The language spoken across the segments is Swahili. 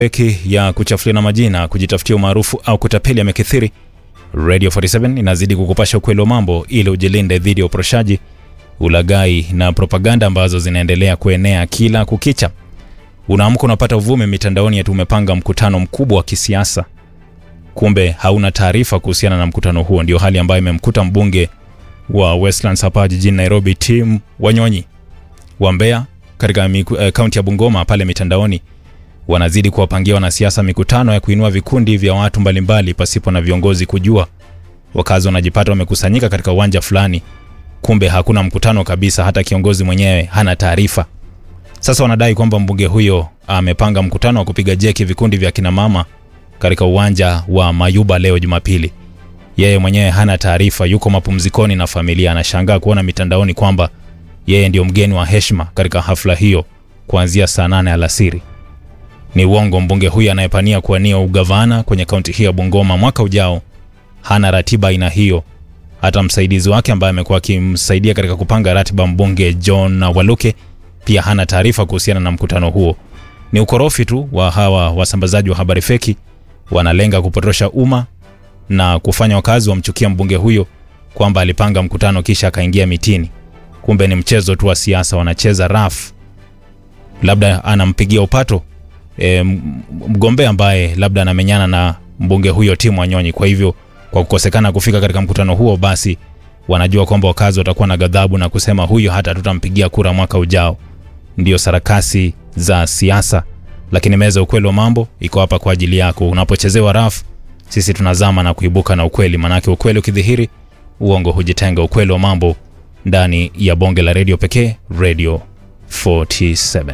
eki ya kuchafuliana majina, kujitafutia umaarufu au kutapeli yamekithiri. Radio 47 inazidi kukupasha ukweli wa mambo ili ujilinde dhidi ya uporoshaji, ulaghai na propaganda ambazo zinaendelea kuenea kila kukicha. Unaamka unapata uvumi mitandaoni ati umepanga mkutano mkubwa wa kisiasa, kumbe hauna taarifa kuhusiana na mkutano huo. Ndio hali ambayo imemkuta mbunge wa Westlands hapa jijini Nairobi, Tim Wanyonyi wa Mbeya katika kaunti ya Bungoma. Pale mitandaoni wanazidi kuwapangia wanasiasa mikutano ya kuinua vikundi vya watu mbalimbali pasipo na viongozi kujua. Wakazi wanajipata wamekusanyika katika uwanja fulani, kumbe hakuna mkutano kabisa, hata kiongozi mwenyewe hana taarifa. Sasa wanadai kwamba mbunge huyo amepanga mkutano wa kupiga jeki vikundi vya kinamama katika uwanja wa Mayuba leo Jumapili. Yeye mwenyewe hana taarifa, yuko mapumzikoni na familia. Anashangaa kuona mitandaoni kwamba yeye ndio mgeni wa heshima katika hafla hiyo kuanzia saa nane alasiri. Ni uongo. Mbunge huyu anayepania kuwania ugavana kwenye kaunti hii ya Bungoma mwaka ujao hana ratiba aina hiyo. Hata msaidizi wake ambaye amekuwa akimsaidia katika kupanga ratiba, mbunge John Waluke, pia hana taarifa kuhusiana na mkutano huo. Ni ukorofi tu wa hawa wasambazaji wa habari feki, wanalenga kupotosha umma na kufanya wakazi wamchukia mbunge huyo kwamba alipanga mkutano kisha akaingia mitini. Kumbe ni mchezo tu wa siasa, wanacheza rafu. Labda anampigia upato e, mgombea ambaye labda anamenyana na mbunge huyo Tim Wanyonyi. Kwa hivyo kwa kukosekana kufika katika mkutano huo, basi wanajua kwamba wakazi watakuwa na ghadhabu na kusema huyo hata tutampigia kura mwaka ujao. Ndio sarakasi za siasa, lakini meza ukweli wa mambo iko hapa kwa ajili yako. Unapochezewa rafu, sisi tunazama na kuibuka na ukweli, manake ukweli ukidhihiri, uongo hujitenga. Ukweli wa mambo ndani ya bonge la redio pekee, Radio 47.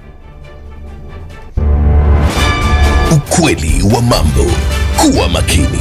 Ukweli wa mambo. Kuwa makini.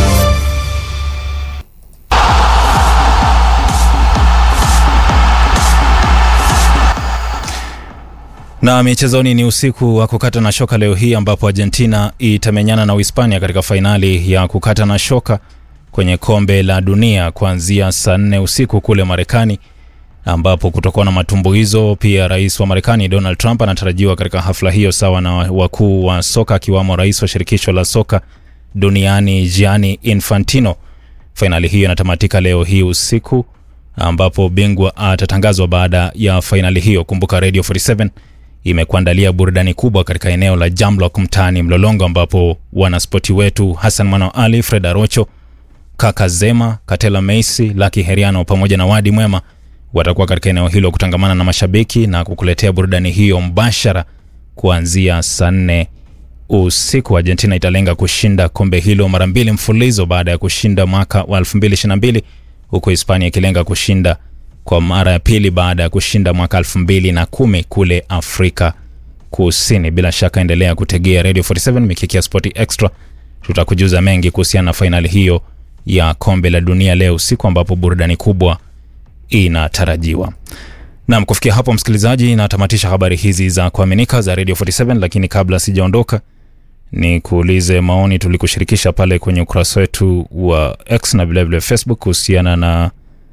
Na michezoni ni usiku wa kukata na shoka leo hii ambapo Argentina itamenyana na Uhispania katika fainali ya kukata na shoka kwenye kombe la dunia kuanzia saa nne usiku kule Marekani, ambapo kutakuwa na matumbuizo. Pia rais wa Marekani Donald Trump anatarajiwa katika hafla hiyo, sawa na wakuu wa soka akiwamo rais wa shirikisho la soka duniani Gianni Infantino. Fainali hiyo inatamatika leo hii usiku, ambapo bingwa atatangazwa baada ya fainali hiyo. Kumbuka Radio 47 imekuandalia burudani kubwa katika eneo la Jamlock mtaani Mlolongo, ambapo wanaspoti wetu Hassan Mano Ali, Fred Arocho, Kaka Zema, Katela Meisi, Laki Heriano pamoja na Wadi Mwema watakuwa katika eneo hilo kutangamana na mashabiki na kukuletea burudani hiyo mbashara kuanzia saa nne usiku. Argentina italenga kushinda kombe hilo mara mbili mfululizo baada ya kushinda mwaka wa 2022 huku Hispania ikilenga kushinda kwa mara ya pili baada ya kushinda mwaka 2010 kule Afrika Kusini. Bila shaka endelea kutegea Radio 47 Mikiki ya Sport Extra, tutakujuza mengi kuhusiana na fainali hiyo ya kombe la dunia leo usiku, ambapo burudani kubwa inatarajiwa. Naam, kufikia hapo msikilizaji, natamatisha habari hizi za kuaminika za Radio 47, lakini kabla sijaondoka ni kuulize maoni tulikushirikisha pale kwenye ukurasa wetu wa X na vilevile Facebook kuhusiana na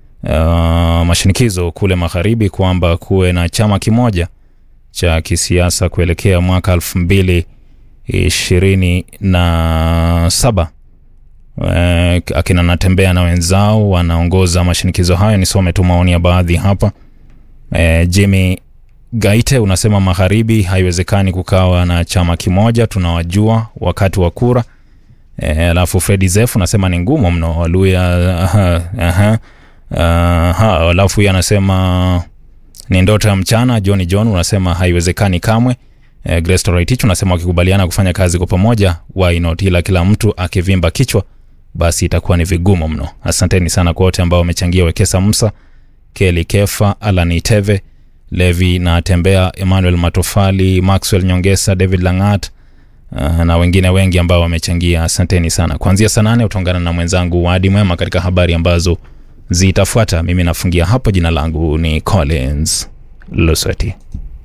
uh, mashinikizo kule magharibi kwamba kuwe na chama kimoja cha kisiasa kuelekea mwaka elfu mbili ishirini na saba. Uh, akina Natembea na wenzao wanaongoza mashinikizo hayo. Nisome tu maoni ya baadhi hapa. Uh, Jimmy Gaite unasema magharibi haiwezekani kukawa na chama kimoja, tunawajua wakati wa kura. Alafu Fredi Zef unasema ni ngumu mno Waluya. Aha, aha, aha. Alafu huyu anasema ni ndoto ya mchana. John John unasema haiwezekani kamwe. E, Grace Toraitich unasema wakikubaliana kufanya kazi kwa pamoja why not, ila kila mtu akivimba kichwa basi itakuwa ni vigumu mno. Asanteni sana kwa wote ambao wamechangia: Wekesa Musa, Keli Kefa, Alan Iteve Levi na Tembea, Emmanuel Matofali, Maxwell Nyongesa, David Langat uh, na wengine wengi ambao wamechangia. Asanteni sana. Kuanzia saa nane utaungana na mwenzangu Wadi Mwema katika habari ambazo zitafuata. Mimi nafungia hapo. Jina langu ni Collins Lusweti.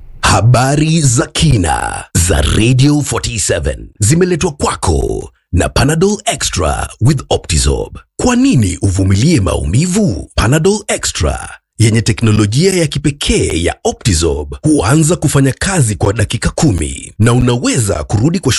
Habari za kina za Radio 47 zimeletwa kwako na Panadol Extra with Optizorb. Kwa nini uvumilie maumivu? Panadol Extra yenye teknolojia ya kipekee ya Optizorb huanza kufanya kazi kwa dakika kumi na unaweza kurudi kwa